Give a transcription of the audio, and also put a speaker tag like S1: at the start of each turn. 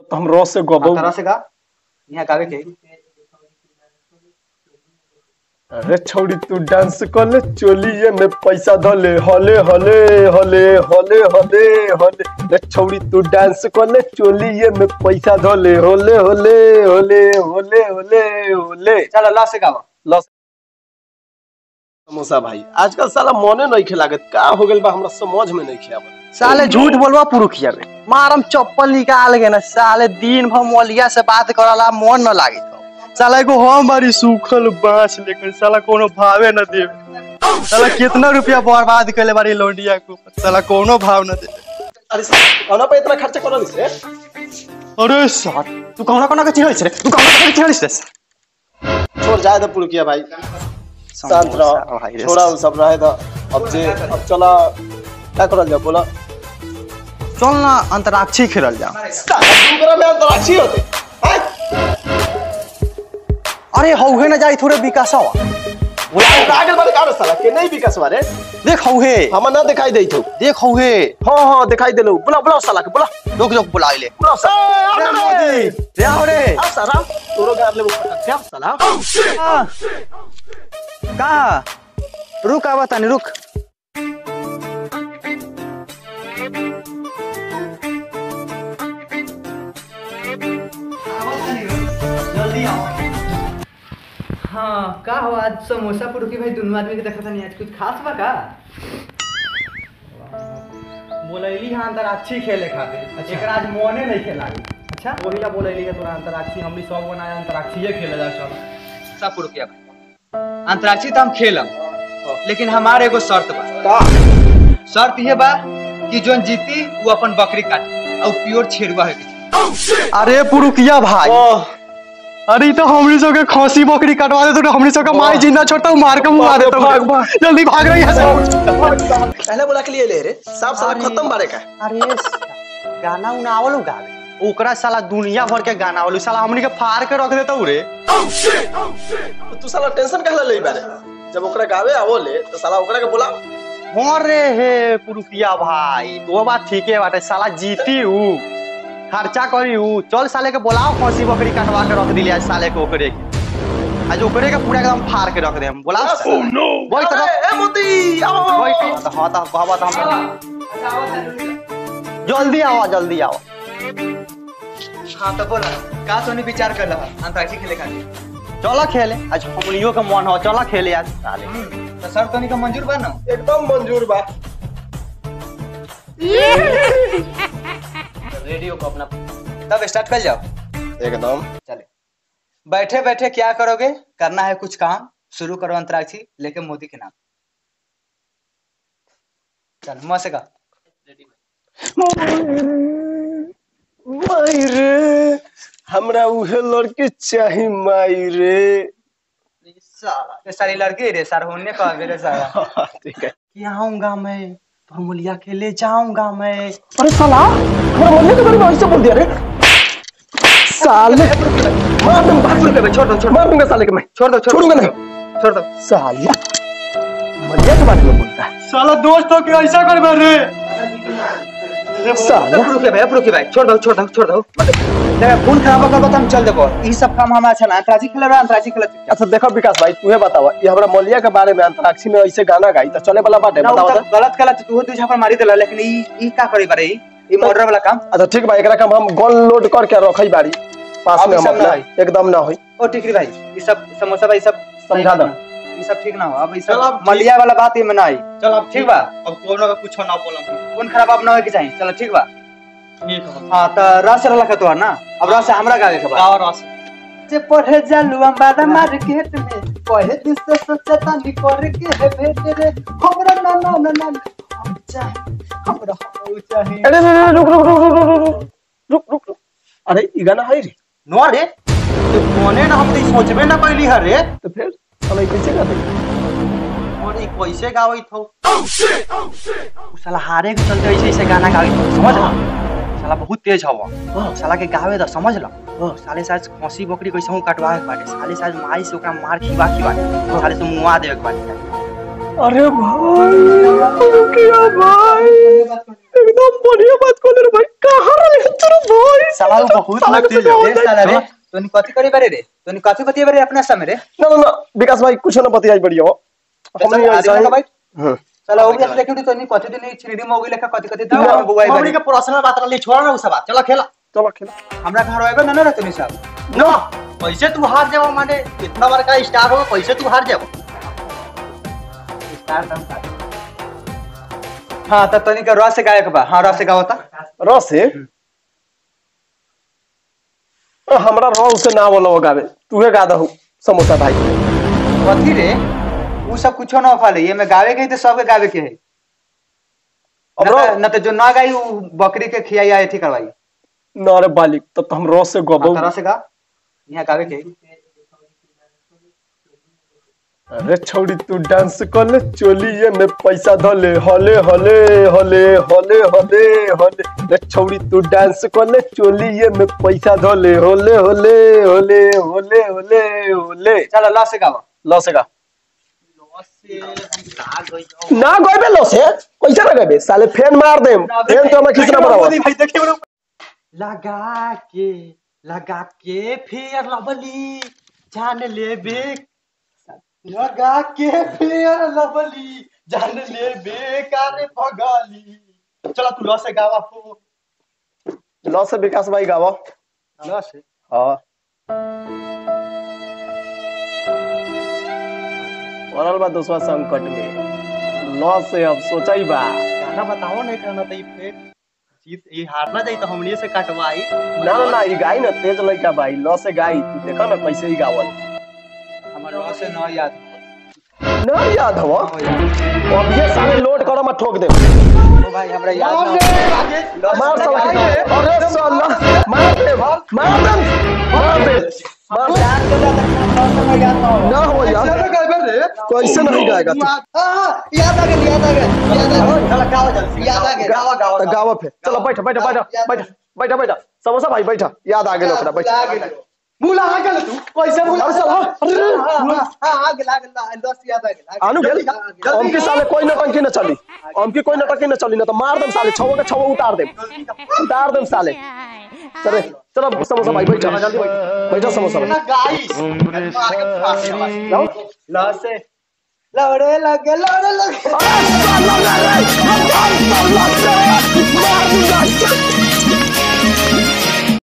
S1: तो हम रस से गबो
S2: तरह से गा यहाँ गावे के
S1: अरे छोड़ी तू डांस कर ले चोलिए में पैसा धले हले हले हले हले हले हले रे छोड़ी तू डांस कर ले चोलिए में पैसा धले होले होले होले होले होले होले
S2: चल ला से गावा
S1: लस समोसा भाई आजकल साला मने नहीं खेलागत का हो गेल बा हमरा समझ में नहीं खेआवत
S3: साले झूठ बोलवा पुरुखिया में मारम चप्पल निकाल के ना साले दिन भर मोलिया से बात करला मन न लागे साला को हम बारी सूखल बांस लेकर साला कोनो भावे न दे साला कितना रुपया बर्बाद कैले बारी लौंडिया को साला कोनो भाव न दे
S1: अरे साला पे इतना खर्चा करल से
S3: अरे साथ तू कहना कहना के चिढ़ै रे तू कहना कहना के चिढ़ै रे
S1: छोड़ जाए दो पुरुकिया भाई शांत रहो छोड़ा वो सब रहे दो अब जे अब चला क्या करल जाओ बोला
S3: चल ना अंतराक्षी खेलल जा
S1: दूसरा में अंतराक्षी होते हैं?
S3: अरे हौहे न जाई थोड़े विकासवा
S1: बोला आगे बारे का साला के नहीं विकास बारे
S3: देख हौहे
S1: हम ना दिखाई देई तो
S3: देख हौहे
S1: हाँ हाँ दिखाई देलो बुला बुला साला के बुला
S3: लोग लोग बुला ले
S1: बुला साला
S3: मोदी रे आओ रे
S1: अब साला तोरो गार ले क्या साला
S3: कहा रुक आवा तानी रुक
S2: हाँ का हो आज समोसा पुरुकी भाई दोनों आदमी के देखा था नहीं आज कुछ खास बा का
S3: बोलैली हाँ अंतराक्षी खेले खातिर अच्छा एकरा आज मोने नहीं खेला अच्छा वही ला बोलैली है तोरा अंतराक्षी हमनी सब बनाया अंतराक्षीए खेले जा चल
S2: सब पुरुकिया भाई अंतराक्षी तो हम खेलम लेकिन हमारे एगो शर्त बा
S1: का
S2: शर्त ये बा कि जोन जीती वो अपन बकरी काटे और प्योर छेड़ुआ है
S3: अरे पुरुकिया भाई अरे ई तो हमनी सब के खसी बकरी कटवा दे तो हमनी सब का माई जिंदा छोड़ता मार के मुआ देता
S1: भाग, भाग।
S3: जल्दी भाग रही है सब
S1: पहले बोला के लिए ले रे साफ साला
S3: अरे।
S1: खत्म बारे का
S3: अरे गाना उना आवलो गावे ओकरा साला दुनिया भर के गाना आवलो साला हमनी के फाड़ के रख देता रे
S1: तो तू साला टेंशन कहला ले बारे जब ओकरा गावे आवो ले तो साला ओकरा के बोला
S3: हो रे हे पुरुकिया भाई तो बात ठीक है बाटे साला जीती ऊ खर्चा करी ऊ चल साले के बोलाओ खसी बकरी कटवा के रख दिली आज साले के ओकरे के आज ओकरे के पूरा एकदम फाड़ के रख दे हम बोला वही तो
S1: ए मोती आओ
S3: वही तो हाँ तो कहबा तो हम जल्दी आओ जल्दी आओ
S2: हाँ तो बोला का सोनी विचार कर रहा अंतराक्षी खेले खातिर
S3: चलो खेले आज हमनियो के मन हो चलो खेले आज साले
S2: तो शर्त तोनी का मंजूर बा ना
S1: एकदम मंजूर बा
S2: रेडियो को अपना तब स्टार्ट कर जाओ
S1: एकदम
S2: चले बैठे बैठे क्या करोगे करना है कुछ काम शुरू करो अंतराक्षी लेके मोदी के नाम चल मुंह से गा
S1: माई रे हमरा उहे लड़के चाही माई रे
S2: साला ये सारी लड़की रे सर होने का मेरे सारा
S1: ठीक है
S3: कि आऊंगा मैं फॉर्मूलिया के ले जाऊंगा मैं
S1: अरे साला हमारा मम्मी के बारे में ऐसे बोल दिया रे साले मार दूंगा भाग दूंगा मैं छोड़ दो छोड़ मार दूंगा साले के मैं
S2: छोड़ दो छोड़
S1: छोड़ूंगा नहीं
S2: छोड़ दो
S1: सालिया मरिया के बारे में बोलता है
S3: साला दोस्तों के ऐसा कर रे
S1: साला
S2: रुके भाई रुके भाई छोड़ दो छोड़ दो छोड़ दो देखा खून खराब कर तो हम चल देखो ये सब काम हमारा अच्छा ना अंतराक्षी खेल रहा अंतराक्षी खेल
S1: अच्छा देखो विकास भाई तुम्हें बतावा ये हमारा मलिया के बारे में अंतराक्षी में ऐसे गाना गाई तो चले वाला बात है
S2: ना
S1: बताओ
S2: वो
S1: तो
S2: तो गलत गलत तू दू झापड़ मारी देला लेकिन ई ई का करी बारे ई ई मर्डर वाला काम
S1: अच्छा ठीक बा एकरा काम हम गन लोड करके रखई बाड़ी पास
S2: अब
S1: में
S2: ई
S1: हम
S2: सब ना
S1: अपना
S2: होई।
S1: एकदम ना होई
S2: ओ टिकरी भाई ये सब समोसा भाई सब
S1: समझा दो।
S2: ये सब ठीक ना हो अब ये
S3: चल
S2: सब
S3: अब ठीक-
S2: मलिया वाला बात ये में ना आई
S3: चल अब
S2: ठीक बा
S3: अब कोनो का कुछ ना बोलम
S2: खून खराब अब ना होए के चाहिए चलो ठीक बा
S3: ठीक है
S2: हां तो रस वाला का तोहर ना अब रस हमरा गावे के बा
S3: और रस
S2: जे पढ़े जालू अंबादा मार्केट में पढ़े दिन से सोचे तानी करे के है भेट रे हमरा ना ना ना ना हम चाहे हमरा हो चाहे
S1: अरे अरे, अरे, रुक रुक रुक रुक रुक रुक रुक रुक रुक अरे ई गाना है रे
S3: नो रे तो कोने ना हम तो ई सोचबे ना कैली है रे
S1: तो फिर साला ई कैसे गा दे
S3: और ई कैसे गावत हो उ साला हारे के चलते ऐसे ऐसे गाना गावत हो समझ ला साला बहुत तेज हवा साला के गावे द समझ ला साले साज खसी बकरी कैसे हूं कटवा के बाटे साले साज माई से ओकरा मार खिवा खिवा के साले से मुआ देवे के बाटे
S1: अरे भाई रुकिया भाई एकदम बढ़िया बात कहले रे भाई कहां रे तेरा भाई
S3: साला वो बहुत
S1: साला
S3: मत
S1: के
S3: दिल
S1: साथ
S3: रे साला रे तोनी कथी करे बारे रे तोनी कथी बतिये बारे अपना समय रे
S1: ना ना ना विकास भाई कुछ ना बतियाई बढ़िया हो हमनी
S3: चल,
S1: ऐसा
S3: आदमी
S1: ही
S3: का भाई
S1: हां
S3: साला वो भी ऐसे देखियो तोनी कथी दिन छिड़ी मोगी लेखा कथी कथी
S1: ना,
S3: दाव बुआई
S4: मम्मी
S3: बारे
S4: के पर्सनल बात रहली छोड़ ना उ सब बात चलो खेला
S1: चलो खेल
S3: हमरा घर आएबे ना ना रे तोनी सब
S4: ना पैसे तू हार जाओ माने इतना बार का स्टार हो पैसे तू हार जाओ
S3: हां त तोनी के रस से गायक बा हां रस से गावता
S1: रस है अ, हमरा रस से ना बोलो गावे तूहे गा दहु समोसा भाई
S3: कथी रे उ सब कुछो ना फाले ये में गावे के है त सबके गावे के है
S1: अब
S3: न
S1: रस
S3: त- न त जो ना गाई उ बकरी के खियाई या एथी करवाई
S1: ना रे बालिक तब तो हम रस से गबो
S3: तरह से गा यहाँ गावे के है।
S1: अरे छौड़ी तू डांस कर ले चोलिए में पैसा धले हले हले हले हले हले हले रे छौड़ी तू डांस कर ले चोलिए में पैसा धले होले होले होले होले होले होले
S3: चलो ला से गावा
S1: लो से गा ना गइबे लो से कैसे ना गइबे साले फैन मार देम फैन तो हमें खींचना पड़ावा
S4: भाई देखे बरो लगा के लगा के फिर लवली जान ले बे लगा के फिर लवली जान ले बेकार भगाली चलो तू लॉस से गावा हो
S1: लो से विकास भाई गावा
S4: लॉस से
S1: हाँ पड़ल बा दूसरा संकट में लॉस से अब सोचा ही बा
S4: गाना बताओ नहीं कहना तो ये फिर जीत ये हारना जाई तो हमनी से कटवाई
S1: ना ना ना ई गाई ना तेज लड़का भाई लॉ से गाई तू देखा ना कैसे ही गावल
S3: हमार रस से ना याद
S1: ना याद हवा अब ये साले लोड करो मैं ठोक दे
S3: ओ भाई हमरा याद ना
S1: मार साला अरे साला मार दे मार दे मार दे मार दे।
S3: याद तो जाता याद ना हो
S1: ना हो यार कैसे नहीं गाएगा तू
S2: याद आ गया याद आ गया याद आ गया
S4: चलो गावा जल्दी
S2: याद आ गया
S4: गावा गावा
S1: तो गावा फिर चलो बैठ बैठ बैठ बैठ बैठ बैठ समोसा भाई बैठ याद आ गेल ओकरा बैठ
S4: मुला आ गेल तू कैसे मुला
S1: अरे साला अरे
S2: हां आ गया आ गया दस याद आ गया
S1: आनु गेल हम के साले कोई नटंकी न चली हम के कोई नटंकी न चली ना तो मार देम साले छवो के छवो उतार देम उतार देम साले चले चलो समोसा भाई बैठ जल्दी बैठ बैठो समोसा भाई
S4: गाइस मार के फाड़ दे
S1: लाओ
S3: लॉस से
S2: लौड़े लगे लौड़े लगे
S1: अरे साला रे हम हम सब लग से मार दूंगा